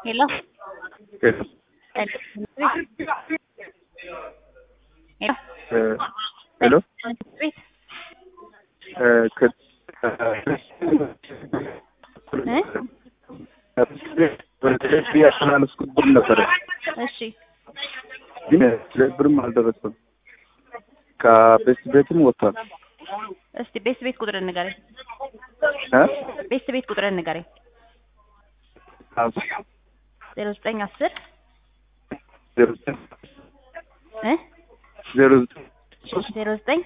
Hello. Hello. Hello. Eh, hello. Wait. Eh, ከ- እ? በቴሌቪ ያስተላለፍኩት ብር ነበረ እሺ ግን ብርም አልደረሰም። ከቤት ቤትም ወጥቷል። እስቲ ቤት ቤት ቁጥር ንገረኝ። እ? ቤት ቤት ቁጥር ንገረኝ። ዜሮ ዘጠኝ አስር ዜሮ ዘጠኝ እ ዜሮ ዘጠኝ ሶስት ዜሮ ዘጠኝ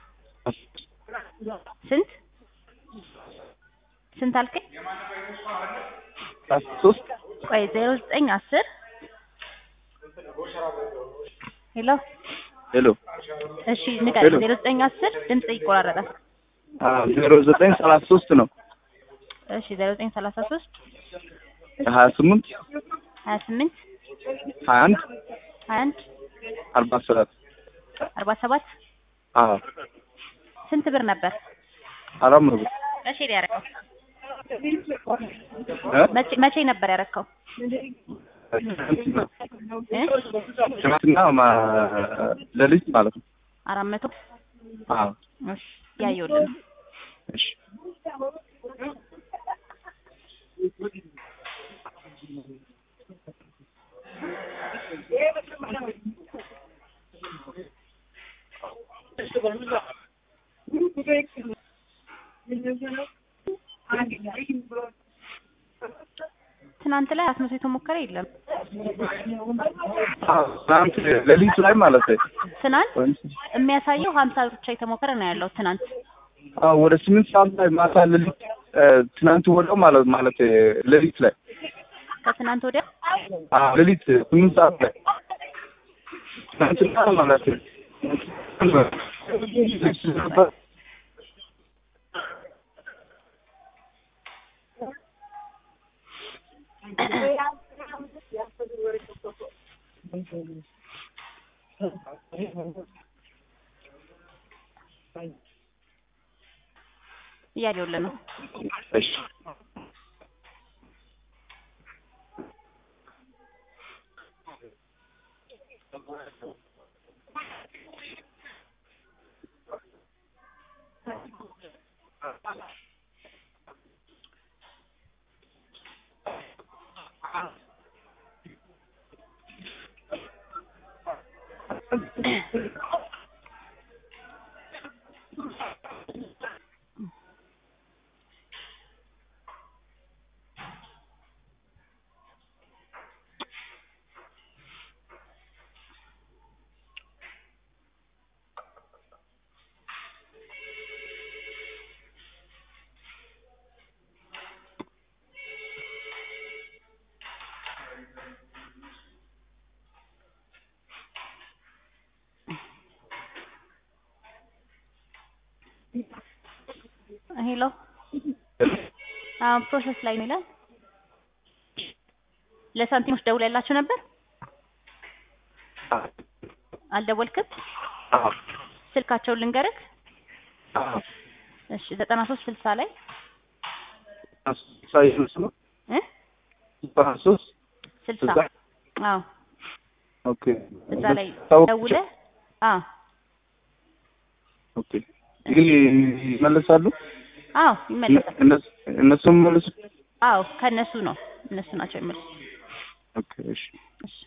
ስንት ስንት አልከኝ? አስራ ሶስት ቆይ ዜሮ ዘጠኝ አስር ሄሎ ሄሎ እሺ ንገረኝ። ሄሎ። ዜሮ ዘጠኝ አስር ድምጽ ይቆራረጣል። ዜሮ ዘጠኝ ሰላሳ ሶስት ነው እሺ ዜሮ ዘጠኝ ሰላሳ ሶስት ሀያ ስምንት ሀያ ስምንት ሀያ አንድ ሀያ አንድ አርባ ሰባት አርባ ሰባት አዎ ስንት ብር ነበር? አራት መቶ መቼ ነው ያረከው? እ? መቼ መቼ ነበር ያረከው? እ? ትናንትና ማ- ሌሊት ማለት ነው። አራት መቶ አዎ እሺ ያየሁልህ ነው። እሺ ትናንት ላይ አራት መቶ የተሞከረ የለም። አዎ ትናንት ሌሊቱ ላይ ማለት ነው። ትናንት ወይም የሚያሳየው ሀምሳ ብር ብቻ የተሞከረ ነው ያለው ትናንት። አዎ ወደ ስምንት ሰዓት ላይ ማታ ሌሊት እ፣ ትናንት ወዲያው ማለት ማለት ሌሊት ላይ ከትናንት ወዲያ አዎ ሌሊት ስምንት ሰዓት ላይ ትናንትና ማለት ነው። እያየሁልህ ነው። እሺ ሄሎ አሁን ፕሮሰስ ላይ ነው ይላል። ለሳንቲሞች ደውለላቸው ነበር? አልደወልክም? አዎ ስልካቸውን ልንገርህ። አዎ እሺ ዘጠና ሶስት ስልሳ ላይ ሳይንስ ነው እ ዘጠና ሶስት ስልሳ ስልሳ አዎ ኦኬ እዛ ላይ ታውቅ- ደውለህ አዎ ኦኬ ግን ይመለሳሉ አዎ ይመለሳል። እነሱ እነሱም መልሱ አዎ ከእነሱ ነው እነሱ ናቸው የሚመልሱት። ኦኬ እሺ እሺ